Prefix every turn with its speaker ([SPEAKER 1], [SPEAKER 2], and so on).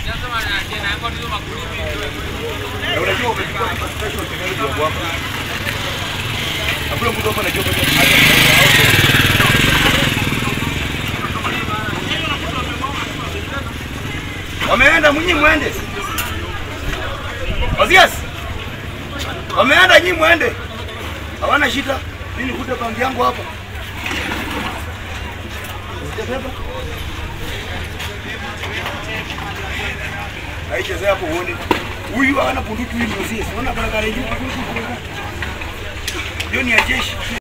[SPEAKER 1] Na unajua umechukua special technology ya kwamba hakuna mtu hapa anajua kwa Wameenda mnyi mwende. Ozias. Wameenda nyi mwende. Hawana shida. Mimi nikute kaunti yangu hapa. Sijabeba. Haichezea hapo uone. Huyu hana bunduki huyu ni Ozias. Unaona barabara juu. Hiyo ni ya jeshi.